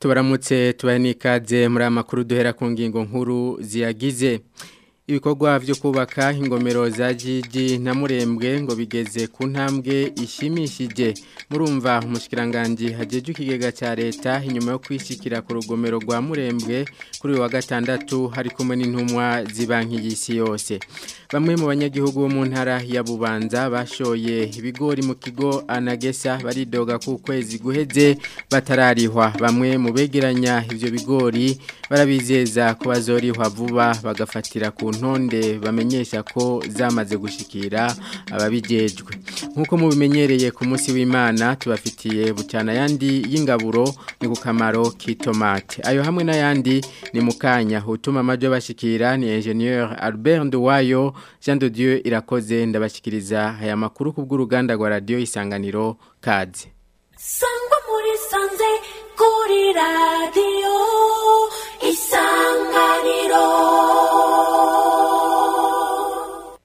tubaramutse tubahe n'ikaze muri aya makuru duhera ku ngingo nkuru ziyagize ibikorwa byo kubaka ingomero za jiji na murembwe ngo bigeze ku ntambwe ishimishije murumva umushikiranganji hajeje ikigega cya leta inyuma yo kwishikira ku rugomero rwa murembwe kuri uyu wa gatandatu hari kumwe n'intumwa z'ibanki y'isi yose bamwe mu banyagihugu bo mu ntara ya bubanza bashoye ibigori mu kigo anagesa baridoga ku kwezi guheze batararihwa bamwe mu begeranya ivyo bigori barabizeza ko bazorihwa vuba bagafatira ku ntonde bamenyesha ko zamaze gushikira ababijejwe nk'uko mubimenyereye ku munsi w'imana tubafitiye bucana yandi y'ingaburo ni ku kamaro k'itomate ayo hamwe n'ayandi ni mu kanya utuma amajwi bashikira ni ingenieur albert nduwayo jean de dieu irakoze ndabashikiriza aya makuru ku bw'uruganda rwa radiyo isanganiro kaze sangwa muri sanze kuri radiyo isanganiro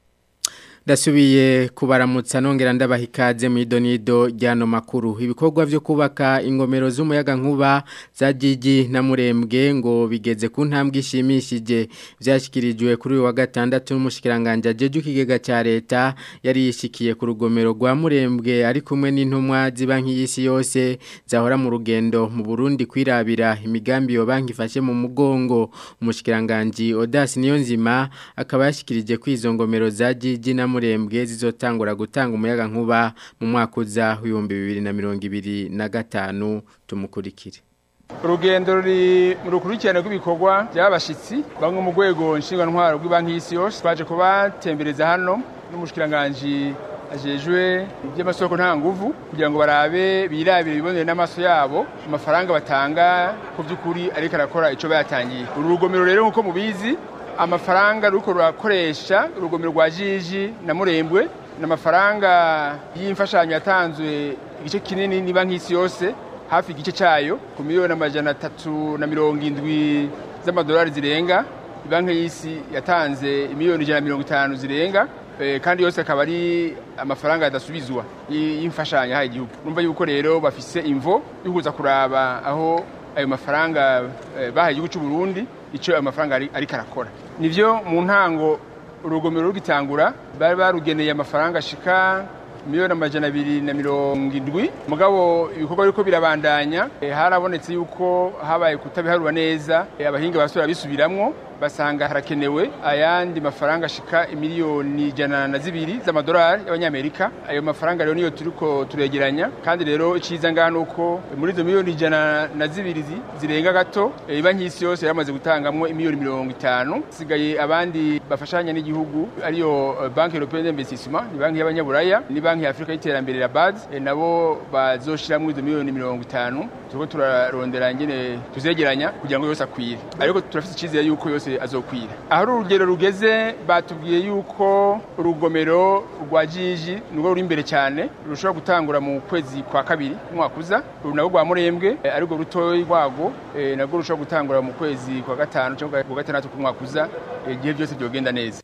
Dasubiye kubaramutsa nongera ndabaha ikaze mu idonido ryano makuru ibikorwa byo kubaka ingomero z'umuyaga nkuba za Gigi na Murembwe ngo bigeze ku ntambwe ishimishije byashyikirijwe kuri uyu wa gatandatu n'umushikiranganje ajeje ikigega cya leta yari yishikiye ku rugomero rwa Murembwe ari kumwe n'intumwa z'ibanki y'isi yose zahora mu rugendo mu Burundi kwirabira imigambi yo banki ifashe mu mugongo umushikiranganje Odas Niyonzima akaba yashikirije kwizo ngomero za Gigi na murembwe zizotangura gutanga umuyaga nkuba mu mwaka uza w'ibihumbi bibiri na mirongo ibiri na gatanu tumukurikire urugendo ruri mu rukurikirane rw'ibikorwa by'abashyitsi bamwe mu rwego ntwaro rw'ibanki y'isi yose twaje kubatembereza hano n'umushikiranganji ajejwe iby'amasoko nta nguvu kugira ngo barabe birabire bibonere n'amaso yabo amafaranga batanga ku by'ukuri ariko arakora icyo bayatangiye uru rugomero rero nk'uko mubizi amafaranga ruko rurakoresha urugomero rwa jiji na murembwe ni amafaranga y'imfashanyo yatanzwe igice kinini ni banki y'isi yose hafi igice cyayo ku miliyoni amajana atatu na mirongo indwi z'amadolari zirenga banki y'isi yatanze miliyoni ijana na mirongo itanu zirenga kandi yose akaba ari amafaranga adasubizwa y'imfashanyo yahaye igihugu numva yuko rero bafise imvo yo kuza kuraba aho ayo mafaranga bahaye igihugu cy'u Burundi icyo ayo mafaranga ariko arakora nibyo mu ntango urugomero rugitangura bari barugeneye amafaranga ashika miliyoni amajana abiri na mirongo indwi mugabo ibikorwa biriko birabandanya harabonetse yuko habaye kutabiharura neza abahinga basubira bisubiramwo basanga harakenewe ayandi mafaranga ashika imiliyoni ijana na zibiri z'amadolari y'abanyamerika ayo mafaranga rero niyo turiko turegeranya kandi rero iciza ngaha nuko muri izo miliyoni ijana na zibiri zirenga gato banki y'isi yose yaramaze gutangamwo imiliyoni mirongo itanu sigaye abandi bafashanya n'igihugu ariyo banki européenne d'investissement ni banki y'abanyaburaya ni banki ya Afrika y'iterambere ya BAD nabo bazoshiramwo izo miliyoni mirongo itanu turiko turarondera ngene tuzegeranya kugira ngo yose akwire ariko turafite icizere yuko yose azokwira aho urugero rugeze batubwiye yuko urugomero rwa jiji nirwo ruri imbere cyane rushobora gutangura mu kwezi kwa kabiri umwaka uza uru nabwo rwa murembwe ariko rutoyi rwago nabwo rushobora gutangura mu kwezi kwa gatanu cyangwa kwa gatandatu k'umwaka uza igihe byose byogenda neza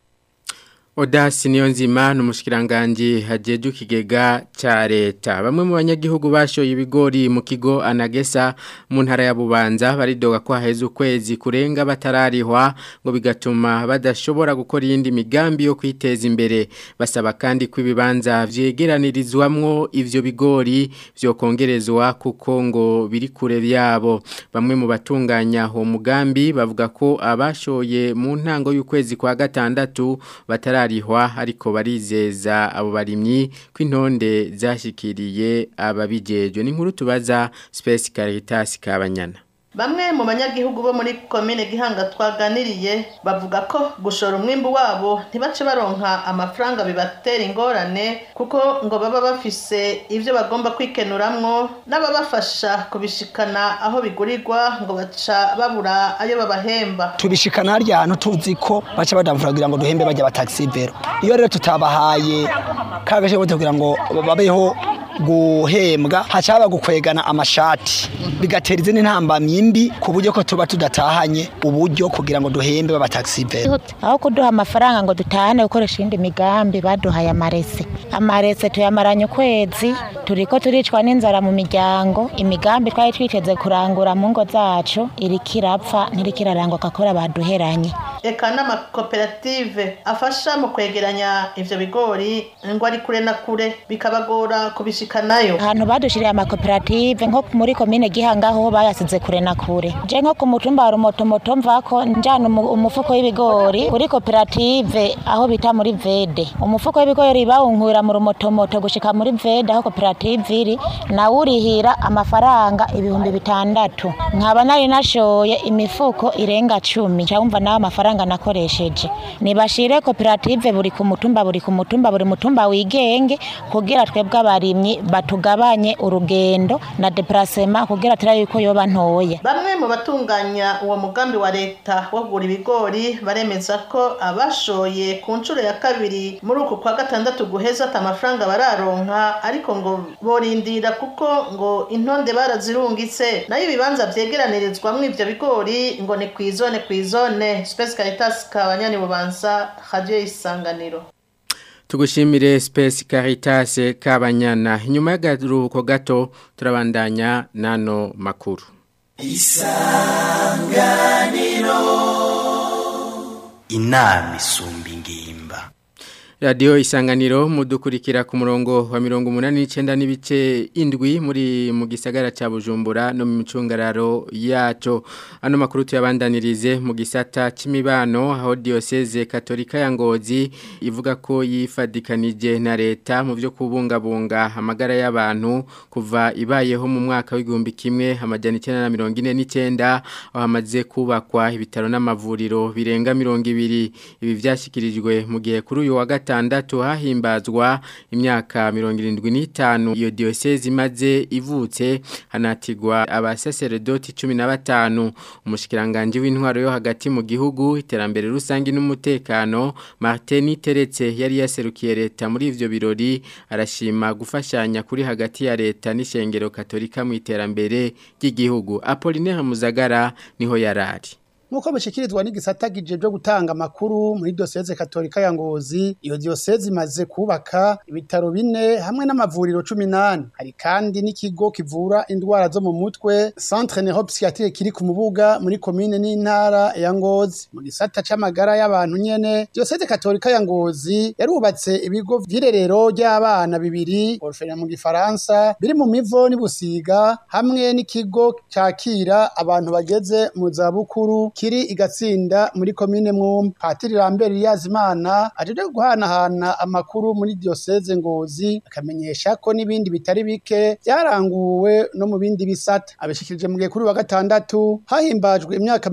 Odasi niyonzima n'umushikiranganje hajeje ikigega ca leta bamwe mu banyagihugu bashoye ibigori mu kigo anagesa mu ntara ya Bubanza baridoga ko haheze ukwezi kurenga batararihwa ngo bigatuma badashobora gukora iyindi migambi yo kwiteza imbere basaba kandi ko ibibanza vyegeranirizwamwo ivyo bigori vyo kongerezwa kuko ngo biri kure yabo bamwe mu batunganya uwo mugambi bavuga ko abashoye mu ntango y'ukwezi kwa gatandatu batara bararihwa ariko barizeza abo barimyi ko intonde zashikiriye ababijejwe ni nkuru tubaza Space Caritas Kabanyana Bamwe mu banyagihugu bo muri komine Gihanga twaganiriye bavuga ko gushora umwimbu wabo ntibace baronka amafaranga bibatera ingorane kuko ngo baba bafise ivyo bagomba kwikenuramwo n'ababafasha kubishikana aho bigurirwa ngo baca babura ayo babahemba tubishikana harya hantu tuzi ko baca badamvura kugira ngo duhembe bajya bataxi vero iyo rero tutabahaye kagashe kugira ngo babeho guhembwa haca haba gukwegana amashati bigatera izindi ntambamyi mbi ku buryo ko tuba tudatahanye uburyo kugira ngo duhembe b'abataxivere aho kuduha amafaranga ngo dutahane gukoresha iyindi migambi baduhaye amarese amarese tuyamaranye ukwezi turiko turicwa n'inzara mu miryango imigambi twari twiteze kurangura mu ngo zacu iriko irapfa ntiriko iraranguka kubera baduheranye eka n'amakoperative afasha mu kwegeranya ivyo bigori ngo ari kure na kure bikabagora kubishikanayo ahantu badushiriye amakoperative nko muri komine gihanga ho bayasize kure na kure je nko ku mutumba wa rumotomoto mvako njana umu- umufuko w'ibigori kuri koperative aho bita muri vede umufuko w'ibigori bawunkura mu rumotomoto gushika muri vede aho koperative iri nawe urihira amafaranga ibihumbi bitandatu nkaba nari nashoye imifuko irenga cumi cawumva nawe amafaranga nakoresheje nibashire koperative buri ku mutumba buri ku mutumba buri mutumba wigenge kugira twebwe abarimyi batugabanye urugendo na deplacement kugira turabe yuko yoba ntoya bamwe mu batunganya uwo mugambi wa leta wo kugura ibigori baremeza ko abashoye ku nshuro ya kabiri muri uku kwa gatandatu guheza ata amafaranga bararonka ariko ngo borindira kuko ngo intonde barazirungitse nayo ibibanza vyegeranirizwamwo ivyo bigori ngo ni kw'izone kw'izone Space Caritas kabanyani bubanza radio isanganiro Tugushimire Space Caritas Kabanyana. Inyuma y'agaruhuko gato turabandanya nano makuru. inama isumba ingimba Radio Isanganiro mudukurikira ku murongo wa mirongo umunani n'icenda n'ibice indwi muri mu gisagara ca Bujumbura no mu micungararo yaco. Ano makuru tuyabandanirize mu gisata c'imibano aho diocese katolika ya Ngozi ivuga ko yifadikanije na leta mu vyo kubungabunga amagara y'abantu kuva ibayeho mu mwaka w'igihumbi kimwe amajana icenda na mirongo ine n'icenda aho hamaze kubakwa ibitaro n'amavuriro birenga mirongo ibiri ibi vyashikirijwe mu gihe kuri uyu wa gatandatu hahimbazwa imyaka mirongo irindwi n'itanu iyo diocese imaze ivutse hanatigwa abasaseredoti cumi na batanu umushikiranganje w'intwaro yo hagati mu gihugu iterambere rusange n'umutekano Martin Teretse yari yaserukiye leta muri ivyo birori arashima gufashanya kuri hagati ya leta n'ishengero katolika mu iterambere ry'igihugu Apollinaire Muzagara niho yarari Nuko bishikirizwa n'igisata gije gutanga amakuru muri diocese katolika ya Ngozi iyo diocese imaze kubaka ibitaro bine hamwe n'amavuriro 18 hari kandi n'ikigo kivura indwara zo mu mutwe Centre Neuropsychiatrique kiri ku mubuga muri commune n'intara ya Ngozi mu gisata c'amagara y'abantu nyene diocese katolika ya Ngozi yarubatse ibigo vy'irerero ry'abana bibiri orphelinat mu gifaransa biri mu mivo n'ibusiga hamwe n'ikigo cakira abantu bageze mu za bukuru kiri igatsinda muri komine mwumba patiri Lambert Yazimana ajeje guhanahana amakuru muri diocese Ngozi akamenyesha ko n'ibindi bitari bike byaranguwe no mu bindi bisata abishikirije mu gihe kuri wa gatandatu hahimbajwe imyaka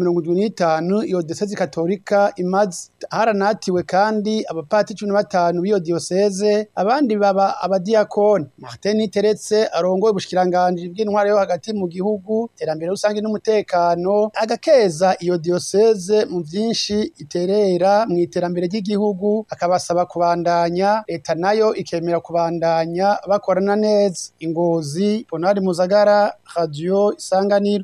75 iyo diocese katolika imaze haranatiwe kandi abapati 15 b'iyo diocese abandi baba abadiakoni Martin Teretse arongoye ubushikiranganje bw'intware yo hagati mu gihugu terambere rusange n'umutekano agakeza iyo diocese mu byinshi iterera mu iterambere ry'igihugu akabasaba kubandanya leta nayo ikemera kubandanya bakorana neza ingozi Ponari Muzagara Radio Isanganiro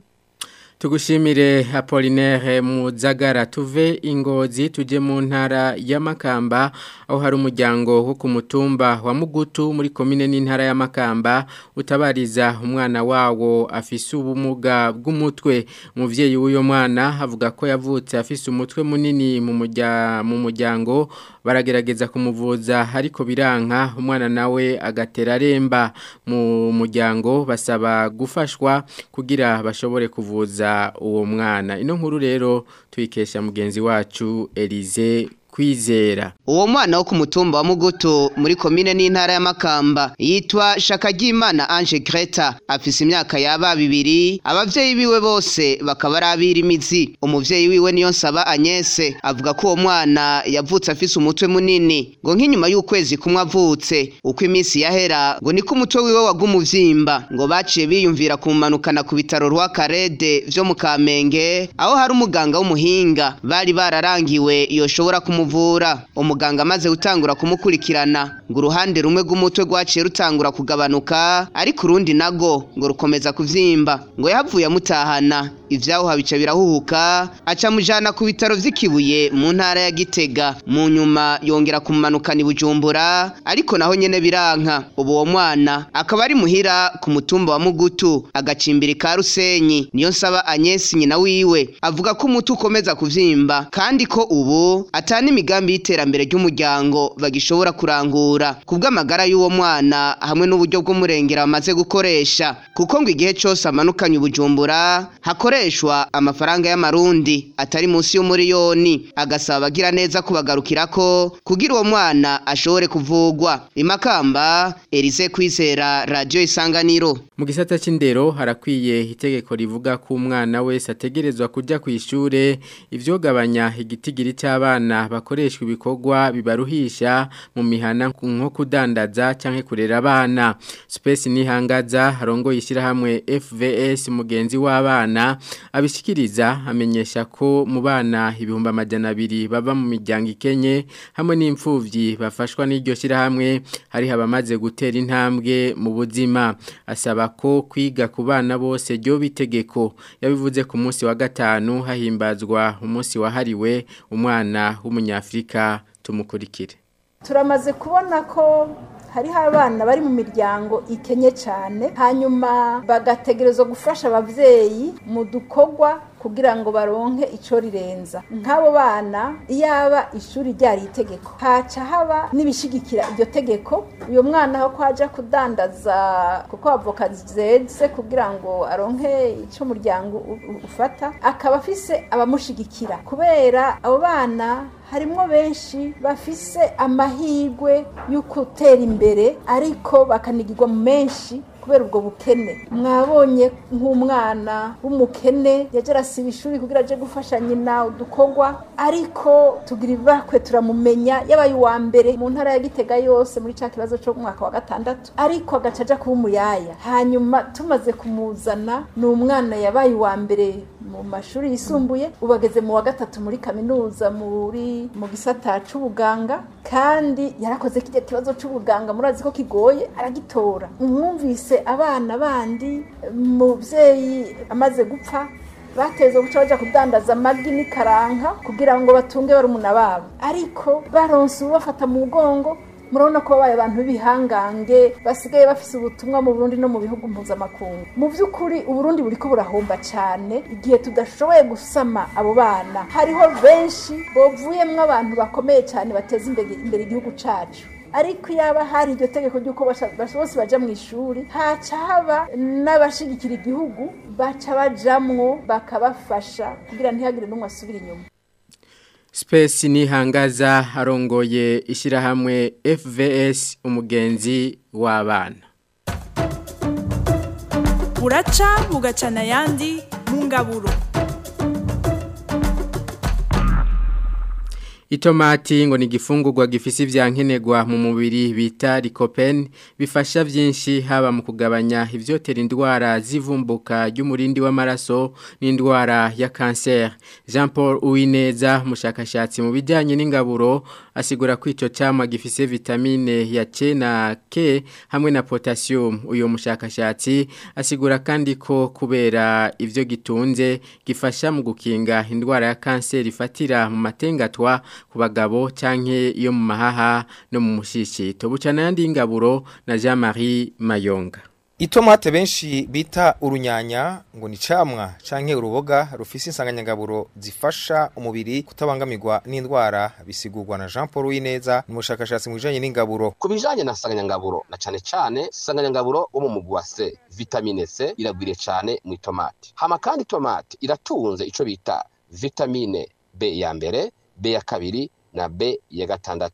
Tugushimire Apollinaire Muzagara tuve ingozi tuje mu ntara ya Makamba aho hari umuryango wo ku mutumba wa Mugutu muri komine n'intara ya Makamba utabariza umwana wawo afise ubumuga bw'umutwe umuvyeyi w'uyo mwana avuga ko yavutse afise umutwe munini mu murya mu muryango baragerageza kumuvuza ariko biranka umwana nawe agatera remba mu muryango basaba gufashwa kugira bashobore kuvuza uwo mwana ino nkuru rero tuyikesha mugenzi wacu Elize kwizera uwo mwana wo ku mutumba wa mugutu muri komine n'intara ya makamba yitwa shakagimana ange greta afise imyaka yaba bibiri abavyeyi biwe bose bakaba ari abirimizi umuvyeyi wiwe niyo nsaba anyese avuga ko uwo mwana yavutse afise umutwe munini ngo nk'inyuma y'ukwezi kumwe avutse uko iminsi yahera ngo niko umutwe wiwe waguma uvyimba ngo baciye biyumvira kumanukana ku bitaro rwa karede vyo mu kamenge aho hari umuganga w'umuhinga bari bararangiwe yoshobora kumu baramuvura umuganga amaze gutangura kumukurikirana ngo uruhande rumwe rw'umutwe rwaciye rutangura kugabanuka ariko urundi nago ngo rukomeza kuvyimba ngo yahavuye amutahana ivyaho bica birahuhuka aca mujana ku bitaro vy'ikibuye mu ntara ya gitega mu nyuma yongera kumumanukana i bujumbura ariko naho nyene biranka ubu uwo mwana akaba ari muhira ku mutumba wa mugutu agacimbiri ka rusenyi niyo nsaba anyesi nyina wiwe avuga ko umuti ukomeza kuvyimba kandi ko ubu atana imigambi y'iterambere ry'umuryango bagishobora kurangura kubw'amagara y'uwo mwana hamwe n'uburyo bw'umurengera bamaze gukoresha kuko ngo igihe cose amanukanye ubujumbura hakoreshwa amafaranga y'amarundi atari munsi y'umuriyoni agasaba abagira neza kubagarukirako kugira uwo mwana ashobore kuvugwa imakamba Elise kwizera radio isanganiro mu gisata c'indero harakwiye itegeko rivuga ko umwana wese ategerezwa kuja ku ishure ivyogabanya igitigiri cy'abana bakoreshwa ibikorwa bibaruhisha mu mihana nko kudandaza canke kurera abana Space nihangaza harongo yishira hamwe FVS mugenzi w'abana abishikiriza amenyesha ko mu bana ibihumbi amajana abiri baba mu miryango ikenye hamwe n'imfuvyi bafashwa n'iryo shira hamwe hari abamaze gutera intambwe mu buzima asaba ko kwiga ku bana bose ryo bitegeko yabivuze ku munsi wa gatanu hahimbazwa umunsi wahariwe umwana w'umunyafrika tumukurikire turamaze kubona ko hariho abana bari mu miryango ikenye cyane hanyuma bagategerezwa gufasha ababyeyi mu dukorwa kugira ngo baronke icyo rirenza nk'abo bana iyaba ishuri ryari itegeko haca haba n'ibishigikira iryo tegeko uyu mwana aho kwaja kudandaza kuko avoka zeze kugira ngo aronke icyo umuryango ufata akaba afise abamushigikira kubera abo bana harimo benshi bafise amahirwe yo gutera imbere ariko bakanigirwa mu menshi kubera ubwo bukene mwabonye nk'umwana w'umukene yaje arasiba ishuri kugira aje gufasha nyina udukorwa ariko tugira ibakwe turamumenya yabaye uwa mbere mu ntara ya gitega yose muri cya kibazo cyo mwaka wa gatandatu ariko agaca aja kuba umuyaya hanyuma tumaze kumuzana ni umwana yabaye uwa mbere mu mashuri yisumbuye ubu ageze mu wa gatatu muri kaminuza muri mu gisata c'ubuganga kandi yarakoze kijya kibazo c'ubuganga murazi ko kigoye aragitora umwumvise abana bandi umubyeyi amaze gupfa bateze guca bajya kudandaza amagi n'ikaranka kugira ngo batunge barumuna babo ariko baronse ubafata mu mugongo murabona ko babaye abantu b'ibihangange basigaye bafise ubutumwa mu Burundi no mu bihugu mpuzamakungu mu by'ukuri uburundi buriko burahomba cyane igihe tudashoboye gusama abo bana hariho benshi bovuyemwo abantu bakomeye cyane bateza imbere imbere igihugu cacu ariko yaba hari iryo tegeko ry'uko bose baja mu ishuri haca haba n'abashigikira igihugu baca bajamwo bakabafasha kugira ntihagire n'umwe asubira inyuma Space nihangaza arongoye ishyirahamwe FVS umugenzi w'abana buraca bugacana ayandi mu ngaburo Itomati ngo ni igifungurwa gifise ivyankenerwa mu mubiri bita lycopene bifasha vyinshi haba mu kugabanya ivyotera indwara zivumbuka ry'umurindi w'amaraso n'indwara ya cancer. Jean Paul Uwineza mushakashatsi mu bijanye n'ingaburo asigura ko ico camwa gifise vitamine ya C na K hamwe na potassium. Uyo mushakashatsi asigura kandi ko kubera ivyo gitunze gifasha mu gukinga indwara ya cancer ifatira mu matengatwa ku bagabo canke iyo mu mahaha no mu mushishito bucana yandi ingaburo na Jean Marie Mayonga Itomate benshi bita urunyanya ngo ni camwa canke uruboga rufise insanganyangaburo zifasha umubiri kutabangamirwa n'indwara bisigurwa na Jean Paul Wineza ni mushakashatsi mu bijanye n'ingaburo ku bijanye na nsanganyangaburo na cane cane nsanganyangaburo wo mu mugwi wa C vitamine C iragwiriye cane mu itomati hama kandi itomati iratunze ico bita vitamine B ya mbere B ya kabiri na B ya gatandatu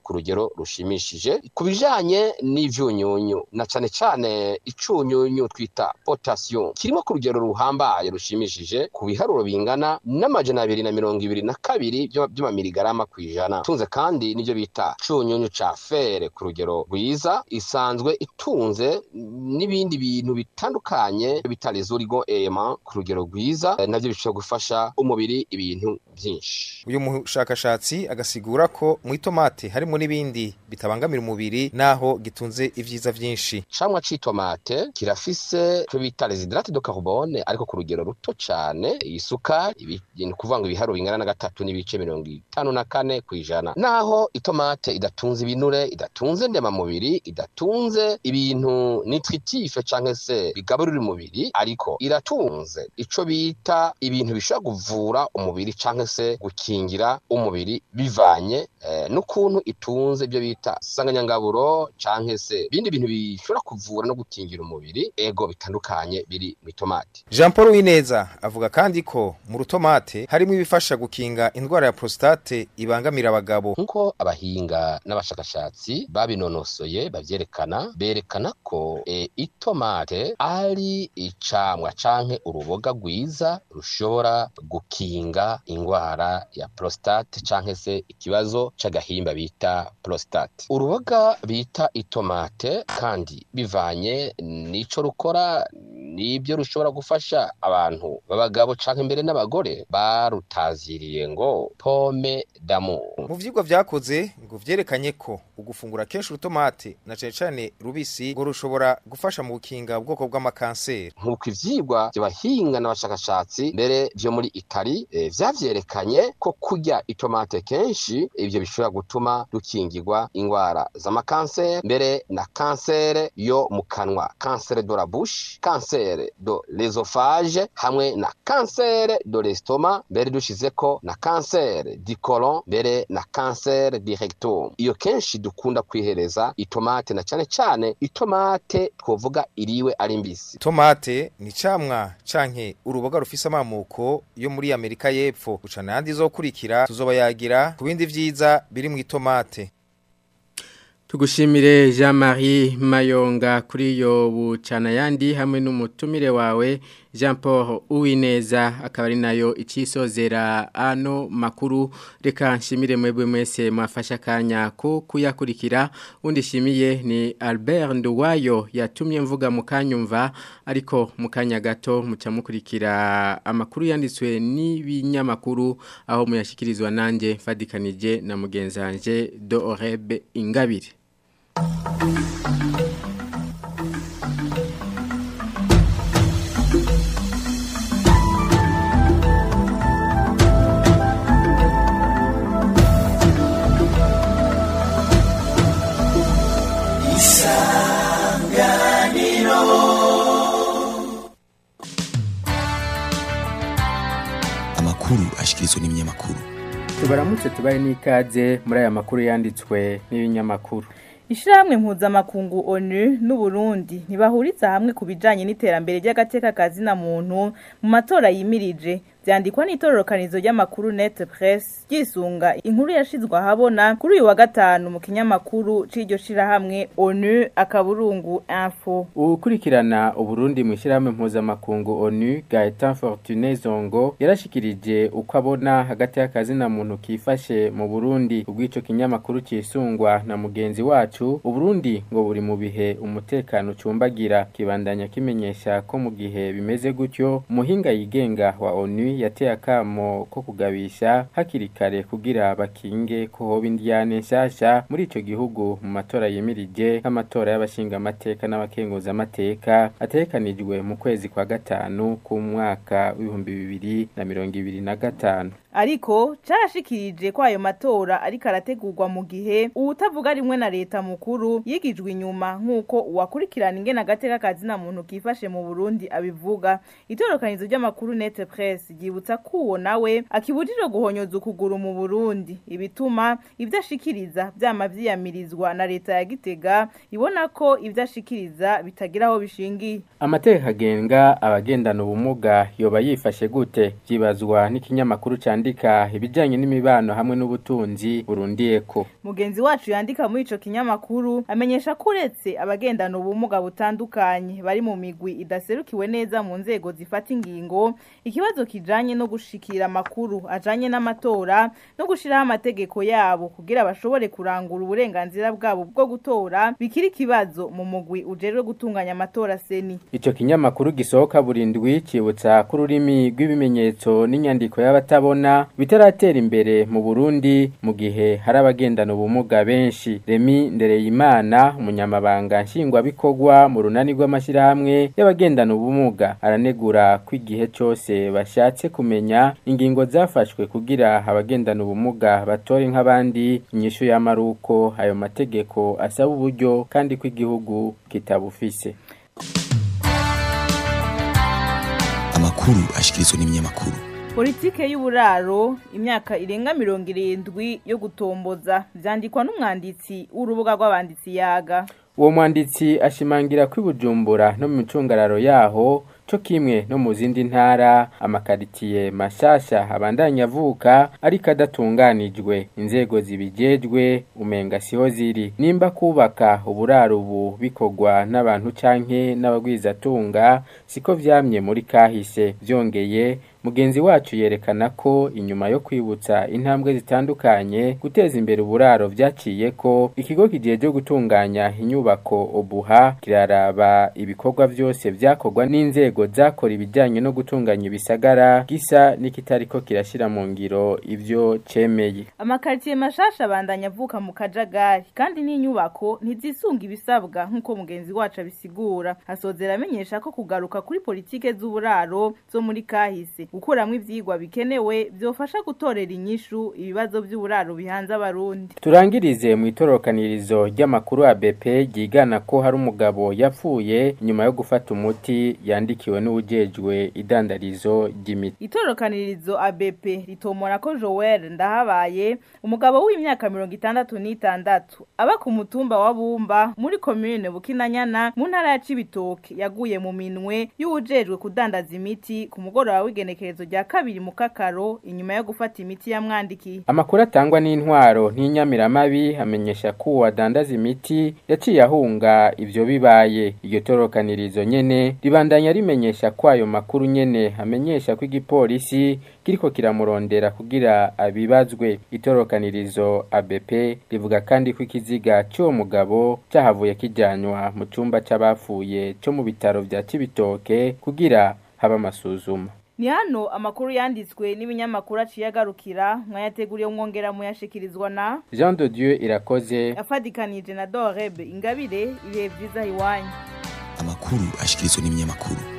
ku rugero rushimishije ku bijanye n'ivyunyunyu na cane cane icunyunyu twita potassium kirimo ku rugero ruhambaye rushimishije ku biharuro bingana n'amajana abiri na mirongo ibiri na kabiri by'amamirigarama ku ijana tunze kandi n'ibyo bita cunyunyu ca fere ku rugero rwiza isanzwe itunze n'ibindi bintu bitandukanye bita les oligo element ku rugero rwiza eh, navyo bishobora gufasha umubiri ibintu byinshi uyu mushakashatsi agasigura ko mu itomate harimo n'ibindi bitabangamira umubiri naho gitunze ivyiza vyinshi camwa c'itomate kirafise cyo bita les hydrates de carbone ariko ku rugero ruto cane isukari ni kuvuga ngo ibiharuro bingana na gatatu n'ibice mirongo itanu na kane ku ijana naho itomate idatunze ibinure idatunze ndemamubiri idatunze ibintu nutritif canke se bigaburira umubiri ariko iratunze ico bita ibintu bishobora kuvura umubiri canke se gukingira umubiri bivanye eh, n'ukuntu itunze ibyo bita sanganyangaburo canke se ibindi bintu bishobora kuvura no gukingira umubiri ego bitandukanye biri mu itomate Jean Paul Wineza avuga kandi ko mu rutomate harimo ibifasha gukinga indwara ya prostate ibangamira abagabo nkuko abahinga n'abashakashatsi babinonosoye bavyerekana berekana ko e, itomate ari icamwa canke uruboga rwiza rushobora gukinga ingwara ya prostate canke se ikibazo c'agahimba bita prostate uruboga bita itomate kandi bivanye n'ico rukora nibyo rushobora gufasha abantu b'abagabo canke mbere n'abagore barutaziriye ngo pome d'amour mu vyigwa vyakoze ngo vyerekanye ko ugufungura kenshi urutomate na cane cane rubisi ngo rushobora gufasha mu gukinga ubwoko bw'amakanseri nk'uko ivyigwa vy'abahinga n'abashakashatsi mbere vyo muri Itali e, vyavyerekanye ko kurya itomate kenshi ivyo bishobora gutuma dukingirwa ingwara z'amakanseri mbere na kansere yo mu kanwa kansere de la bouche kansere do l'esophage hamwe na kansere do l'estomac mbere dushizeko na kansere di colon mbere na kansere di rectum iyo kenshi dukunda kwihereza itomate na cane cane itomate twovuga iriwe ari mbisi tomate ni camwa canke uruboga rufise amamuko yo muri Amerika y'Epfo gucana yandi zokurikira tuzoba yagira ku bindi vyiza biri mu itomate Tugushimire Jean-Marie Mayonga kuri iyo bucana yandi hamwe n'umutumire wawe Jean Paul Uwineza akaba ari nayo icisozera ano makuru reka nshimire mwebwe mwese mwafasha kanya ko kuyakurikira undi shimiye ni Albert Nduwayo yatumye mvuga mukanyumva ariko mukanya gato muca mukurikira amakuru yanditswe n'ibinyamakuru aho muyashikirizwa nanje mfadikanije na mugenzanje Do Orebe Ingabire amakuru ashikirizwa n'ibinyamakuru tubaramutse tubaye n'ikaze muri aya makuru yanditswe n'ibinyamakuru Ishirahamwe mpuzamakungu ONU n'Uburundi ntibahuriza hamwe ku bijanye n'iterambere ry'agateka kazina muntu mu matora yimirije vyandikwa n'itororokanizo ry'amakuru Net Press gisunga inkuru yashizwe ahabona kuri uyu wa gatanu mu kinyamakuru c'iryo shirahamwe ONU akaburungu info ukurikirana uburundi mu ishyirahamwe mpuzamakungu onu gaetan fortune zongo yarashikirije uko abona hagati y'akazina muntu kifashe mu burundi ubw'ico kinyamakuru cisungwa na mugenzi wacu uburundi ngo buri mu bihe umutekano ucumbagira kibandanya kimenyesha ko mu gihe bimeze gutyo umuhinga yigenga wa onu yateye akamo ko kugabisha hakiri kare kugira bakinge ko hoba indiyane nshasha muri ico gihugu mu matora yemirije nk'amatora y'abashingamateka n'abakenguzamateka ategekanijwe mu kwezi kwa gatanu k'umwaka w'ibihumbi bibiri na mirongo ibiri na gatanu ariko carashikirije ko ayo matora ariko arategurwa mu gihe uwutavuga rimwe na leta mukuru yigijwe inyuma nk'uko uwakurikirana ingene agateka kazina muntu kifashe mu Burundi abivuga itorokanizo ry'amakuru Net Press akibutsa ko uwo nawe akibujijwe guhonyoza ukuguru mu Burundi ibituma ibyo ashikiriza byama vyiyamirizwa na leta ya Gitega ibona ko ibyo ashikiriza bitagira aho bishingiye Amategeko agenga abagendana ubumuga yoba yifashe gute byibazwa n'ikinyamakuru candika ibijanye n'imibano hamwe n'ubutunzi burundiyeko mugenzi wacu yandika muri ico kinyamakuru amenyesha ko uretse abagendana ubumuga butandukanye bari mu migwi idaserukiwe neza mu nzego zifata ingingo ikibazo kijanye no gushikira amakuru ajanye n'amatora no gushiraho amategeko yabo kugira bashobore kurangura uburenganzira bwabo bwo gutora bikiri ikibazo mu mugwi ujejwe gutunganya amatora seni Ico kinyamakuru gisohoka burindwi cibutsa ko ururimi rw'ibimenyetso n'inyandiko y'abatabona bitaratera imbere mu Burundi mu gihe hari abagendana ubumuga benshi Remi Ndereyimana umunyamabanga nshingwabikorwa mu runani rw'amashyirahamwe y'abagendana ubumuga aranegura ko igihe cyose bashatse kumenya ingingo zafashwe kugira abagendana ubumuga batore nk'abandi inyishu y'amaruko ayo mategeko asaba uburyo kandi ko igihugu kitabufise amakuru ashikirizwa n'ibinyamakuru politike y'uburaro imyaka irenga mirongo irindwi yo gutomboza vyandikwa n'umwanditsi w'urubuga rw'abanditsi yaga uwo mwanditsi ashimangira ko ibujumbura no mu micungararo yaho co kimwe no mu zindi ntara amakaritiye mashasha abandanya avuka ariko adatunganijwe inzego zibijejwe umenga siho ziri nimba kubaka uburaro ubu bikorwa n'abantu canke n'abagwizatunga siko vyamye muri kahise vyongeye mugenzi wacu yerekana ko inyuma yo kwibutsa intambwe zitandukanye guteza imbere uburaro vyaciye ko ikigo kijeje gutunganya inyubako obuha kiraraba ibikorwa vyose vyakorwa n'inzego zakora ibijanye no gutunganya ibisagara gisa n'ikitariko kirashira mu ngiro ivyo cemeye amakaritiye mashasha abandanya avuka mu kajagari kandi n'inyubako ntizisunga ibisabwa nk'uko mugenzi wacu abisigura asozera amenyesha ko kugaruka kuri politike z'uburaro zo muri kahise gukuramwo ivyigwa bikenewe vyofasha gutorera inyishu ibibazo vy'uburaro bihanze abarundi turangirize mu itorokanirizo ry'amakuru ya BP ryigana ko hari umugabo yapfuye nyuma yo gufata umuti yandikiwe n'uwujejwe idandarizo ry'imiti itorokanirizo ABP ritomora ko Joel ndahabaye umugabo w'imyaka mirongo itandatu n'itandatu aba ku mutumba wa Bumba muri commune Bukinanyana mu ntara ya Cibitoke yaguye mu minwe y'uwujejwe kudandaza imiti ku mugoroba w'igenekerezo rya kabiri mu kakaro inyuma yo gufata imiti yamwandikiye amakuru atangwa n'intwaro n'inyamiramabi amenyesha ko uwadandaza imiti yaciye ahunga ivyo bibaye iryo torokanirizo nyene ribandanya rimenyesha ko ayo makuru nyene amenyesha ko igipolisi kiriko kiramurondera kugira abibazwe itorokanirizo ABP rivuga kandi ko ikiziga cy'uwo mugabo cyahavuye kijanywa mu cumba c'abapfuye cyo mu bitaro vya Cibitoke kugira haba amasuzuma ni hano amakuru yanditswe n'ibinyamakuru aciye agarukira mwayateguriye mwongera muyashikirizwa na Jean de Dieu irakoze afadikanije na Dorebe ingabire ibihe vyiza iwanyu amakuru ashikirizwa n'ibinyamakuru